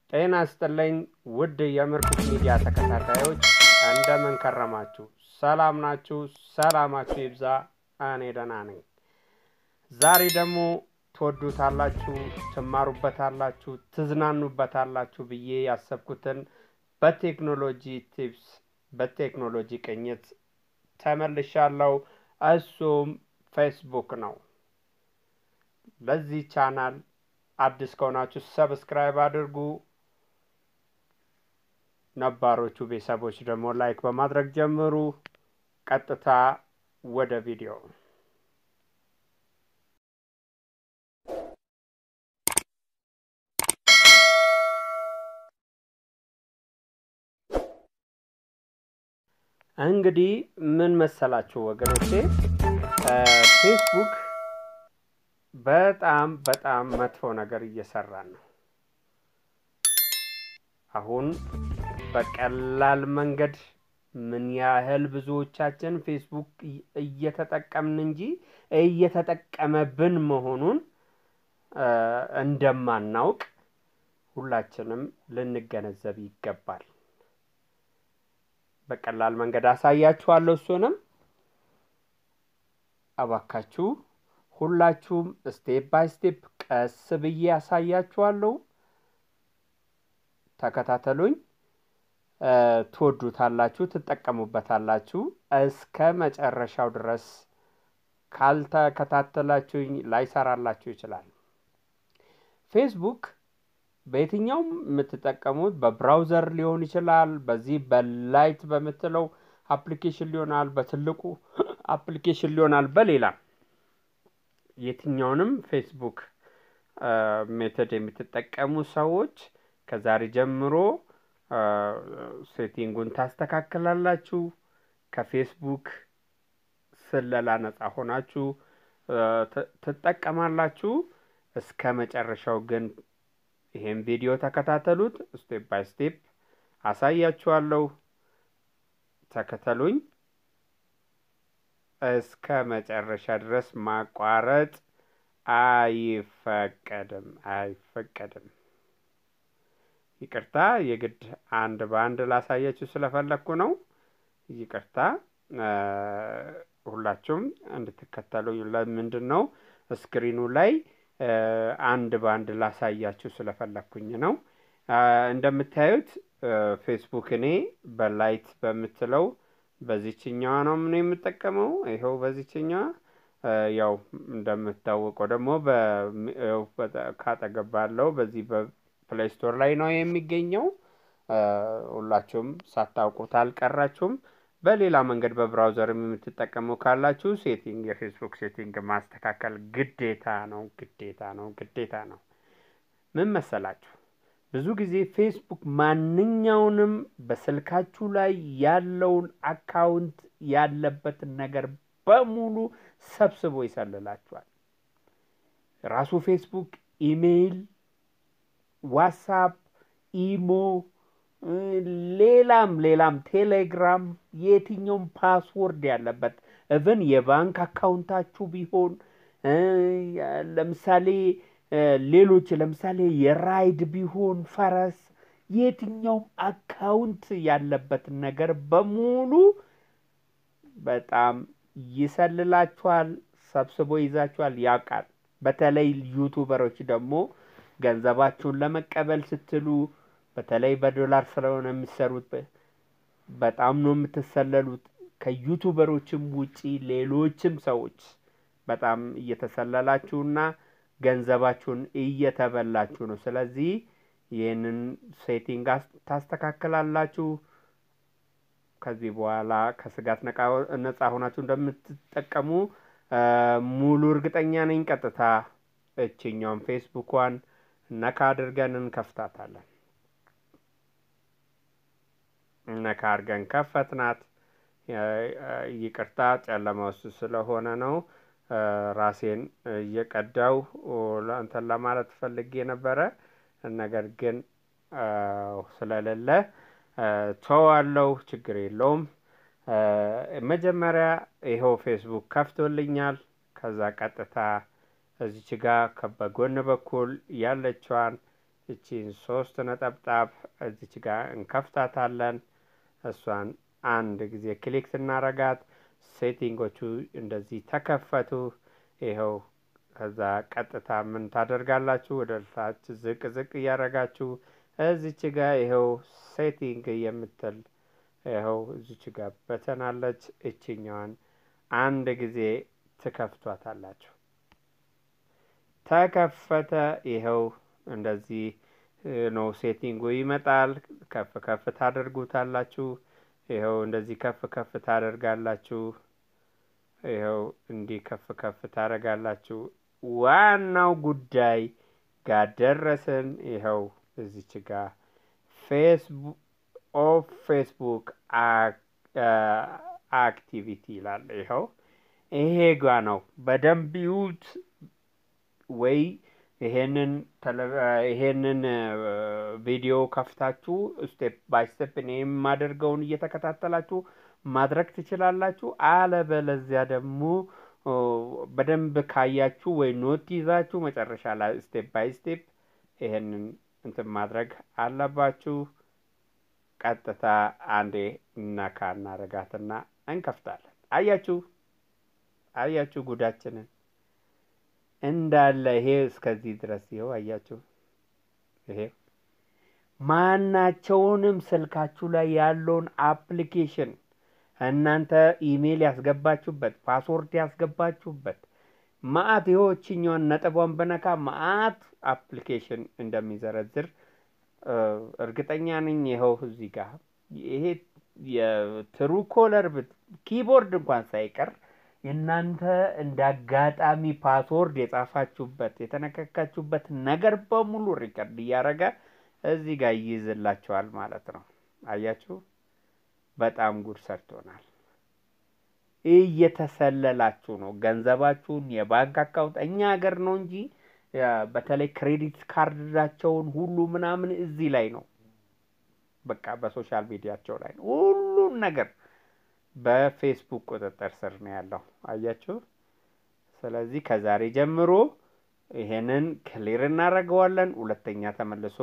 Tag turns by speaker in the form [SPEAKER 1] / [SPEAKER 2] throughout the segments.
[SPEAKER 1] ጤና ይስጥልኝ ውድ የምርኩስ ሚዲያ ተከታታዮች እንደምን ከረማችሁ? ሰላም ናችሁ? ሰላማችሁ ይብዛ። እኔ ደህና ነኝ። ዛሬ ደግሞ ትወዱታላችሁ፣ ትማሩበታላችሁ፣ ትዝናኑበታላችሁ ብዬ ያሰብኩትን በቴክኖሎጂ ቲፕስ በቴክኖሎጂ ቅኝት ተመልሻለሁ። እሱም ፌስቡክ ነው። ለዚህ ቻናል አዲስ ከሆናችሁ ሰብስክራይብ አድርጉ። ነባሮቹ ቤተሰቦች ደግሞ ላይክ በማድረግ ጀምሩ። ቀጥታ ወደ ቪዲዮ እንግዲህ ምን መሰላችሁ ወገኖቼ፣ ፌስቡክ በጣም በጣም መጥፎ ነገር እየሰራን ነው። አሁን በቀላል መንገድ ምን ያህል ብዙዎቻችን ፌስቡክ እየተጠቀምን እንጂ እየተጠቀመብን መሆኑን እንደማናውቅ ሁላችንም ልንገነዘብ ይገባል። በቀላል መንገድ አሳያችኋለሁ። እሱንም እባካችሁ ሁላችሁም ስቴፕ ባይ ስቴፕ ቀስ ብዬ ያሳያችኋለሁ። ተከታተሉኝ። ትወዱታላችሁ፣ ትጠቀሙበታላችሁ። እስከ መጨረሻው ድረስ ካልተከታተላችሁኝ ላይሰራላችሁ ይችላል። ፌስቡክ በየትኛውም የምትጠቀሙት በብራውዘር ሊሆን ይችላል። በዚህ በላይት በምትለው አፕሊኬሽን ሊሆናል፣ በትልቁ አፕሊኬሽን ሊሆናል፣ በሌላ የትኛውንም ፌስቡክ ሜተድ የምትጠቀሙ ሰዎች ከዛሬ ጀምሮ ሴቲንጉን ታስተካክላላችሁ። ከፌስቡክ ስለላ ነጻ ሆናችሁ ትጠቀማላችሁ። እስከ መጨረሻው ግን ይሄን ቪዲዮ ተከታተሉት። ስቴፕ ባይ ስቴፕ አሳያችኋለሁ። ተከተሉኝ እስከ መጨረሻ ድረስ ማቋረጥ አይፈቀድም አይፈቀድም። ይቅርታ፣ የግድ አንድ በአንድ ላሳያችሁ ስለፈለግኩ ነው። ይቅርታ፣ ሁላችሁም እንድትከተሉኝ። ለምንድን ነው ስክሪኑ ላይ አንድ በአንድ ላሳያችሁ ስለፈለግኩኝ ነው። እንደምታዩት ፌስቡክ እኔ በላይት በምትለው በዚችኛዋ ነው ምን የምጠቀመው። ይኸው በዚችኛዋ ያው እንደምታወቀው ደግሞ ካጠገብ ባለው በዚህ በፕሌይ ስቶር ላይ ነው የሚገኘው። ሁላችሁም ሳታውቁት አልቀራችሁም። በሌላ መንገድ በብራውዘርም የምትጠቀሙ ካላችሁ ሴቲንግ የፌስቡክ ሴቲንግ ማስተካከል ግዴታ ነው፣ ግዴታ ነው፣ ግዴታ ነው። ምን መሰላችሁ? ብዙ ጊዜ ፌስቡክ ማንኛውንም በስልካችሁ ላይ ያለውን አካውንት ያለበትን ነገር በሙሉ ሰብስቦ ይሰልላችኋል። ራሱ ፌስቡክ ኢሜይል፣ ዋትሳፕ፣ ኢሞ፣ ሌላም ሌላም ቴሌግራም፣ የትኛውም ፓስወርድ ያለበት እብን የባንክ አካውንታችሁ ቢሆን ለምሳሌ ሌሎች ለምሳሌ የራይድ ቢሆን ፈረስ፣ የትኛውም አካውንት ያለበትን ነገር በሙሉ በጣም ይሰልላችኋል፣ ሰብስቦ ይዛችኋል፣ ያውቃል። በተለይ ዩቱበሮች ደግሞ ገንዘባችሁን ለመቀበል ስትሉ በተለይ በዶላር ስለሆነ የሚሰሩት በጣም ነው የምትሰለሉት። ከዩቱበሮችም ውጪ ሌሎችም ሰዎች በጣም እየተሰለላችሁና ገንዘባችሁን እየተበላችሁ ነው። ስለዚህ ይህንን ሴቲንግ ታስተካክላላችሁ። ከዚህ በኋላ ከስጋት ነጻ ሆናችሁ እንደምትጠቀሙ ሙሉ እርግጠኛ ነኝ። ቀጥታ እችኛውን ፌስቡኳን ነካ አድርገን እንከፍታታለን። ነካ አድርገን ከፈትናት። ይቅርታ ጨለማ ውስጥ ስለሆነ ነው ራሴን እየቀዳው እንትን ለማለት ፈልጌ ነበረ። ነገር ግን ስለሌለ ተዋለው፣ ችግር የለውም። መጀመሪያ ይኸው ፌስቡክ ከፍቶልኛል። ከዛ ቀጥታ እዚች ጋ በጎን በኩል ያለችዋን እቺን ሶስት ነጠብጣብ እዚች ጋር እንከፍታታለን። እሷን አንድ ጊዜ ክሊክ ስናረጋት ሴቲንጎቹ እንደዚህ ተከፈቱ። ይኸው ከዛ ቀጥታ ምን ታደርጋላችሁ? ወደ ታች ዝቅ ዝቅ እያደረጋችሁ እዚች ጋር ይኸው ሴቲንግ የምትል ይኸው እዚች ጋር በተናለች። እችኛዋን አንድ ጊዜ ትከፍቷታላችሁ። ተከፈተ። ይኸው እንደዚህ ነው ሴቲንጉ ይመጣል። ከፍ ከፍ ታደርጉታላችሁ። ይኸው እንደዚህ ከፍ ከፍ ታደርጋላችሁ። ይኸው እንዲህ ከፍ ከፍ ታደርጋላችሁ። ዋናው ጉዳይ ጋር ደረስን። ይኸው እዚች ጋር ፌስቡክ ኦፍ ፌስቡክ አክቲቪቲ ይላል። ይኸው ይሄ ጋ ነው። በደንብ ይዩት ወይ ይሄንን ይሄንን ቪዲዮ ከፍታችሁ ስቴፕ ባይ ስቴፕ እኔ የማደርገውን እየተከታተላችሁ ማድረግ ትችላላችሁ። አለበለዚያ ደግሞ በደንብ ካያችሁ ወይ ኖት ይዛችሁ መጨረሻ ላይ ስቴፕ ባይ ስቴፕ ይሄንን እንትን ማድረግ አለባችሁ። ቀጥታ አንዴ ነካ እናረጋትና እንከፍታለን። አያችሁ አያችሁ ጉዳችንን እንዳለ ይሄ እስከዚህ ድረስ ይኸው አያችሁ። ይሄ ማናቸውንም ስልካችሁ ላይ ያለውን አፕሊኬሽን እናንተ ኢሜይል ያስገባችሁበት ፓስወርድ ያስገባችሁበት ማአት ይኸው እችኛዋን ነጥቧን በነካ ማአት አፕሊኬሽን እንደሚዘረዝር እርግጠኛ ነኝ። ይኸው እዚህ ጋር ይሄ የትሩ ኮለር ኪቦርድ እንኳን ሳይቀር የእናንተ እንደ አጋጣሚ ፓስወርድ የጻፋችሁበት የተነካካችሁበት ነገር በሙሉ ሪከርድ እያደረገ እዚህ ጋር ይይዝላችኋል ማለት ነው። አያችሁ፣ በጣም ጉድ ሰርቶናል። እየተሰለላችሁ ነው ገንዘባችሁን፣ የባንክ አካውንት እኛ ሀገር ነው እንጂ በተለይ ክሬዲት ካርዳቸውን ሁሉ ምናምን እዚህ ላይ ነው። በቃ በሶሻል ሚዲያቸው ላይ ነው ሁሉም ነገር በፌስቡክ ቁጥጥር ስር ነው ያለው። አያችሁ። ስለዚህ ከዛሬ ጀምሮ ይሄንን ክሊር እናደርገዋለን። ሁለተኛ ተመልሶ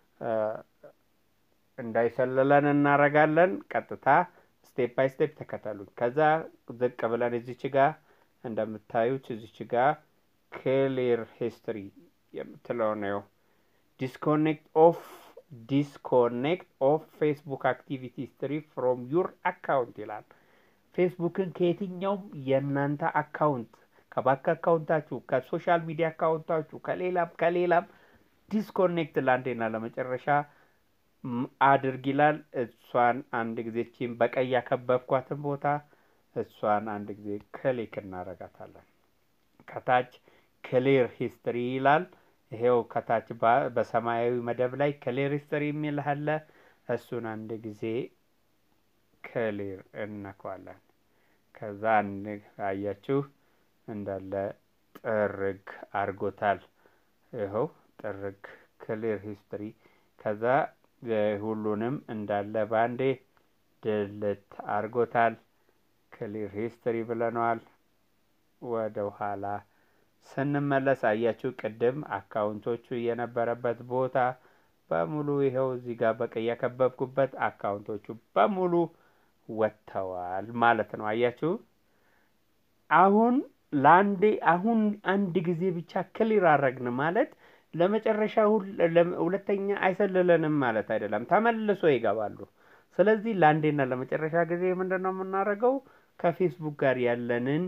[SPEAKER 1] እንዳይሰልለን እናደርጋለን። ቀጥታ ስቴፕ ባይ ስቴፕ ተከተሉኝ። ከዛ ዝቅ ብለን እዚች ጋ እንደምታዩት እዚች ጋ ክሊር ሂስትሪ የምትለው ነው። ዲስኮኔክት ኦፍ ዲስኮኔክት ኦፍ ፌስቡክ አክቲቪቲ ሂስትሪ ፍሮም ዩር አካውንት ይላል። ፌስቡክን ከየትኛውም የእናንተ አካውንት ከባንክ አካውንታችሁ፣ ከሶሻል ሚዲያ አካውንታችሁ፣ ከሌላም ከሌላም ዲስኮኔክት ለአንዴና ለመጨረሻ አድርግ ይላል። እሷን አንድ ጊዜ ቺን በቀይ ያከበብኳትን ቦታ እሷን አንድ ጊዜ ክሊክ እናረጋታለን። ከታች ክሊር ሂስትሪ ይላል። ይሄው ከታች በሰማያዊ መደብ ላይ ክሊር ሂስትሪ የሚል አለ። እሱን አንድ ጊዜ ክሊር እነኳለን። ከዛ አያችሁ እንዳለ ጥርግ አድርጎታል። ይኸው ጥርግ ክሊር ሂስትሪ። ከዛ ሁሉንም እንዳለ ባንዴ ድልት አድርጎታል። ክሊር ሂስትሪ ብለነዋል። ወደ ኋላ ስንመለስ አያችሁ ቅድም አካውንቶቹ የነበረበት ቦታ በሙሉ ይኸው እዚህ ጋር በቀይ ያከበብኩበት አካውንቶቹ በሙሉ ወጥተዋል ማለት ነው። አያችሁ አሁን ለአንዴ አሁን አንድ ጊዜ ብቻ ክሊር አረግን ማለት ለመጨረሻ ሁለተኛ አይሰልለንም ማለት አይደለም። ተመልሶ ይገባሉ። ስለዚህ ለአንዴና ለመጨረሻ ጊዜ ምንድን ነው የምናደርገው? ከፌስቡክ ጋር ያለንን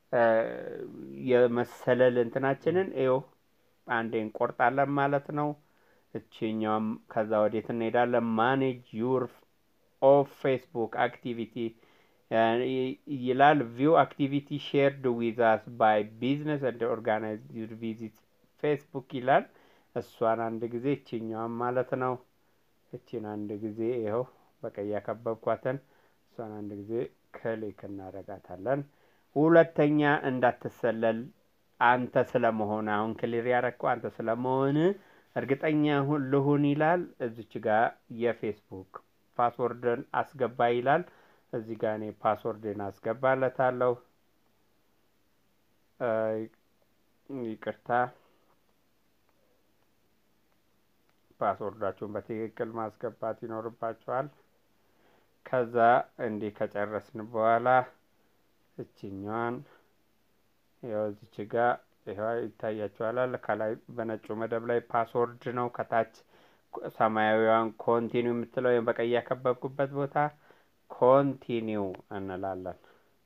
[SPEAKER 1] የመሰለል እንትናችንን ይኸው አንዴ እንቆርጣለን ማለት ነው። እችኛውም ከዛ ወዴት እንሄዳለን? ማኔጅ ዩር ኦፍ ፌስቡክ አክቲቪቲ ይላል። ቪው አክቲቪቲ ሼርድ ዊዝ አስ ባይ ቢዝነስ እንደ ኦርጋናይዝድ ቪዚት ፌስቡክ ይላል። እሷን አንድ ጊዜ እችኛዋን ማለት ነው። እችን አንድ ጊዜ ይኸው በቀይ ያከበብኳትን እሷን አንድ ጊዜ ክሊክ እናደርጋታለን። ሁለተኛ እንዳትሰለል አንተ ስለመሆን አሁን ክሊር ያረግከው አንተ ስለመሆን እርግጠኛ ልሁን ይላል። እዚች ጋር የፌስቡክ ፓስወርድን አስገባ ይላል። እዚህ ጋር እኔ ፓስወርድን አስገባለታለሁ። ይቅርታ ፓስወርዳችሁን በትክክል ማስገባት ይኖርባችኋል። ከዛ እንዲህ ከጨረስን በኋላ እችኛዋን ያው እዚች ጋ ይኸው ይታያችኋል። ከላይ በነጩ መደብ ላይ ፓስወርድ ነው። ከታች ሰማያዊዋን ኮንቲኒው የምትለው ወይም በቀይ ያከበብኩበት ቦታ ኮንቲኒው እንላለን።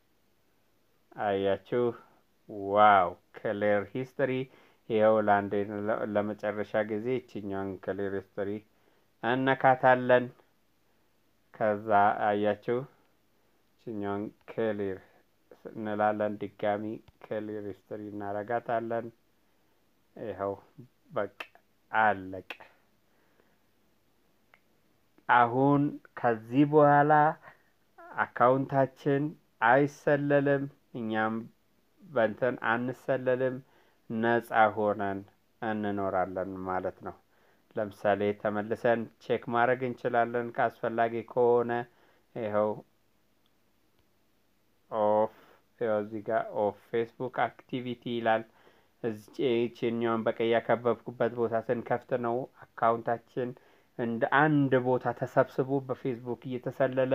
[SPEAKER 1] አያችሁ? ዋው ክሊር ሂስትሪ ይኸው ለአንድ ለመጨረሻ ጊዜ ይችኛዋን ክሊር ሂስትሪ እነካታለን። ከዛ አያችሁ ይችኛዋን ክሊር እንላለን። ድጋሚ ክሊር ሂስትሪ እናረጋታለን። ይኸው በቃ አለቀ። አሁን ከዚህ በኋላ አካውንታችን አይሰለልም፣ እኛም በንትን አንሰለልም፣ ነፃ ሆነን እንኖራለን ማለት ነው። ለምሳሌ ተመልሰን ቼክ ማድረግ እንችላለን ካስፈላጊ ከሆነ ይኸው ኦፍ ይኸው እዚህ ጋር ኦፍ ፌስቡክ አክቲቪቲ ይላል። እዚህኛውን በቀይ ያከበብኩበት ቦታ ስንከፍት ነው አካውንታችን እንደ አንድ ቦታ ተሰብስቦ በፌስቡክ እየተሰለለ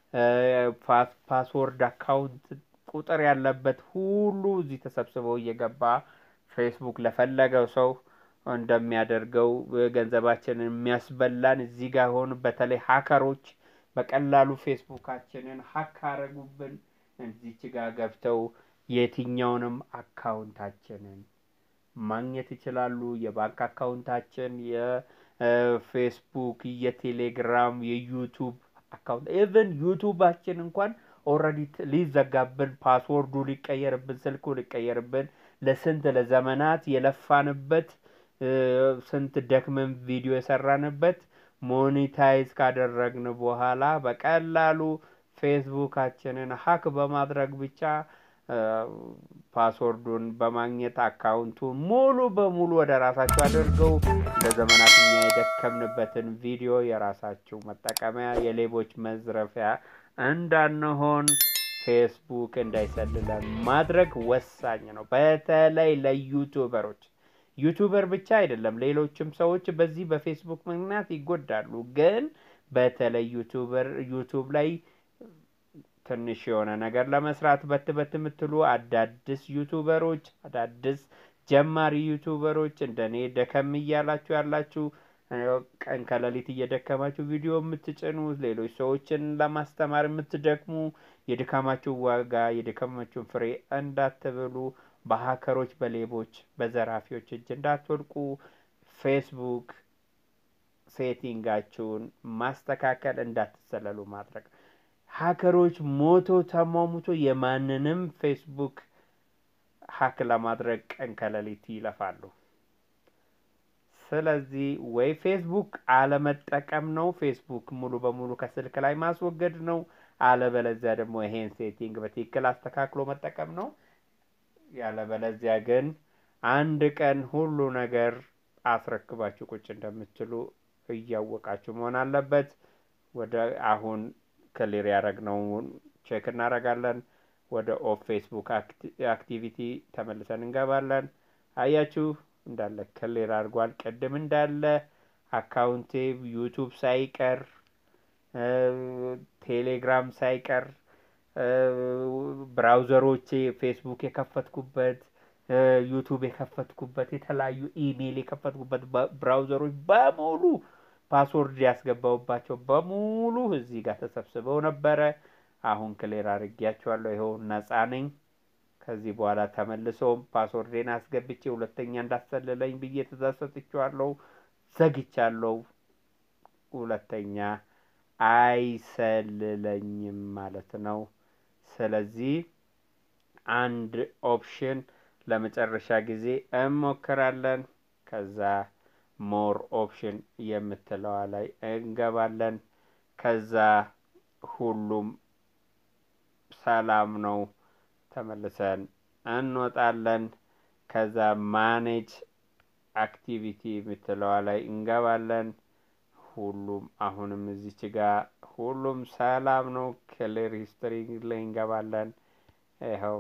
[SPEAKER 1] ፓስወርድ አካውንት ቁጥር ያለበት ሁሉ እዚህ ተሰብስበው እየገባ ፌስቡክ ለፈለገው ሰው እንደሚያደርገው ገንዘባችንን የሚያስበላን እዚህ ጋር ሆኑ። በተለይ ሀከሮች በቀላሉ ፌስቡካችንን ሀክ አረጉብን። እዚች ጋር ገብተው የትኛውንም አካውንታችንን ማግኘት ይችላሉ። የባንክ አካውንታችን፣ የፌስቡክ፣ የቴሌግራም፣ የዩቱብ አካውንት ኢቨን ዩቱባችን እንኳን ኦልሬዲ ሊዘጋብን፣ ፓስወርዱ ሊቀየርብን፣ ስልኩ ሊቀየርብን ለስንት ለዘመናት የለፋንበት ስንት ደክመን ቪዲዮ የሰራንበት ሞኔታይዝ ካደረግን በኋላ በቀላሉ ፌስቡካችንን ሀክ በማድረግ ብቻ ፓስወርዱን በማግኘት አካውንቱን ሙሉ በሙሉ ወደ ራሳቸው አድርገው ለዘመናት እኛ የደከምንበትን ቪዲዮ የራሳቸው መጠቀሚያ የሌቦች መዝረፊያ እንዳንሆን ፌስቡክ እንዳይሰልለን ማድረግ ወሳኝ ነው። በተለይ ለዩቱበሮች ዩቱበር ብቻ አይደለም፣ ሌሎችም ሰዎች በዚህ በፌስቡክ ምክንያት ይጎዳሉ። ግን በተለይ ዩቱበር ዩቱብ ላይ ትንሽ የሆነ ነገር ለመስራት በት በት የምትሉ አዳዲስ ዩቱበሮች አዳዲስ ጀማሪ ዩቱበሮች እንደኔ ደከም እያላችሁ ያላችሁ ቀን ከሌሊት እየደከማችሁ ቪዲዮ የምትጭኑ ሌሎች ሰዎችን ለማስተማር የምትደክሙ የድካማችሁ ዋጋ የድካማችሁን ፍሬ እንዳትብሉ በሀከሮች፣ በሌቦች፣ በዘራፊዎች እጅ እንዳትወድቁ ፌስቡክ ሴቲንጋችሁን ማስተካከል እንዳትሰለሉ ማድረግ ሀከሮች ሞቶ ተሟሙቶ የማንንም ፌስቡክ ሀክ ለማድረግ ቀን ከሌሊት ይለፋሉ። ስለዚህ ወይ ፌስቡክ አለመጠቀም ነው፣ ፌስቡክ ሙሉ በሙሉ ከስልክ ላይ ማስወገድ ነው። አለበለዚያ ደግሞ ይሄን ሴቲንግ በትክክል አስተካክሎ መጠቀም ነው። ያለበለዚያ ግን አንድ ቀን ሁሉ ነገር አስረክባችሁ ቁጭ እንደምትሉ እያወቃችሁ መሆን አለበት። ወደ አሁን ክሊር ያደረግነውን ቼክ እናደርጋለን። ወደ ኦፍ ፌስቡክ አክቲቪቲ ተመልሰን እንገባለን። አያችሁ እንዳለ ክሊር አድርጓል። ቅድም እንዳለ አካውንቴ ዩቱብ ሳይቀር ቴሌግራም ሳይቀር ብራውዘሮቼ ፌስቡክ የከፈትኩበት ዩቱብ የከፈትኩበት የተለያዩ ኢሜይል የከፈትኩበት ብራውዘሮች በሙሉ ፓስወርድ ያስገባውባቸው በሙሉ እዚህ ጋር ተሰብስበው ነበረ። አሁን ክሌር አድርጌያቸዋለሁ። ይኸው ነፃ ነኝ። ከዚህ በኋላ ተመልሶም ፓስወርዴን አስገብቼ ሁለተኛ እንዳሰልለኝ ብዬ ትእዛዝ ሰጥቼዋለሁ። ዘግቻለሁ። ሁለተኛ አይሰልለኝም ማለት ነው። ስለዚህ አንድ ኦፕሽን ለመጨረሻ ጊዜ እንሞክራለን። ከዛ ሞር ኦፕሽን የምትለዋ ላይ እንገባለን። ከዛ ሁሉም ሰላም ነው። ተመልሰን እንወጣለን። ከዛ ማኔጅ አክቲቪቲ የምትለዋ ላይ እንገባለን። ሁሉም አሁንም እዚች ጋር ሁሉም ሰላም ነው። ክሊር ሂስትሪ ላይ እንገባለን። ይኸው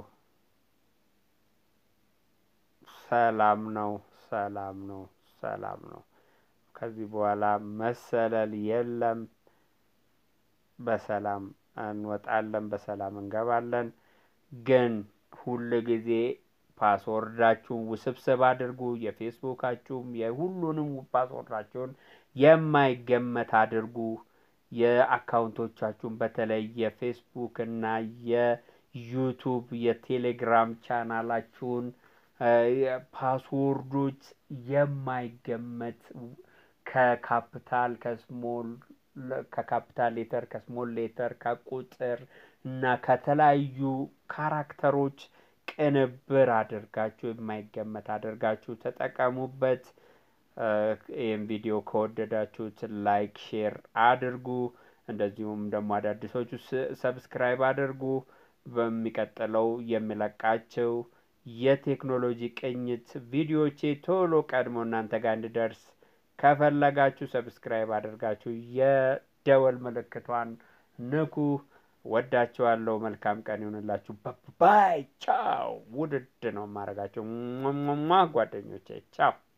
[SPEAKER 1] ሰላም ነው፣ ሰላም ነው፣ ሰላም ነው። ከዚህ በኋላ መሰለል የለም። በሰላም እንወጣለን፣ በሰላም እንገባለን። ግን ሁል ጊዜ ፓስወርዳችሁን ውስብስብ አድርጉ። የፌስቡካችሁም የሁሉንም ፓስወርዳችሁን የማይገመት አድርጉ። የአካውንቶቻችሁን በተለይ የፌስቡክ እና የዩቱብ የቴሌግራም ቻናላችሁን ፓስወርዶች የማይገመት ከካፒታል ከስሞል ከካፒታል ሌተር ከስሞል ሌተር ከቁጥር እና ከተለያዩ ካራክተሮች ቅንብር አድርጋችሁ የማይገመት አድርጋችሁ ተጠቀሙበት። ይህም ቪዲዮ ከወደዳችሁት ላይክ፣ ሼር አድርጉ። እንደዚሁም ደግሞ አዳዲሶቹ ሰብስክራይብ አድርጉ። በሚቀጥለው የሚለቃቸው የቴክኖሎጂ ቅኝት ቪዲዮቼ ቶሎ ቀድሞ እናንተ ጋር እንዲደርስ ከፈለጋችሁ ሰብስክራይብ አድርጋችሁ የደወል ምልክቷን ንኩ። ወዳችኋለሁ። መልካም ቀን ይሆንላችሁ። ባይ ቻው። ውድድ ነው የማደርጋቸው ጓደኞቼ ቻው።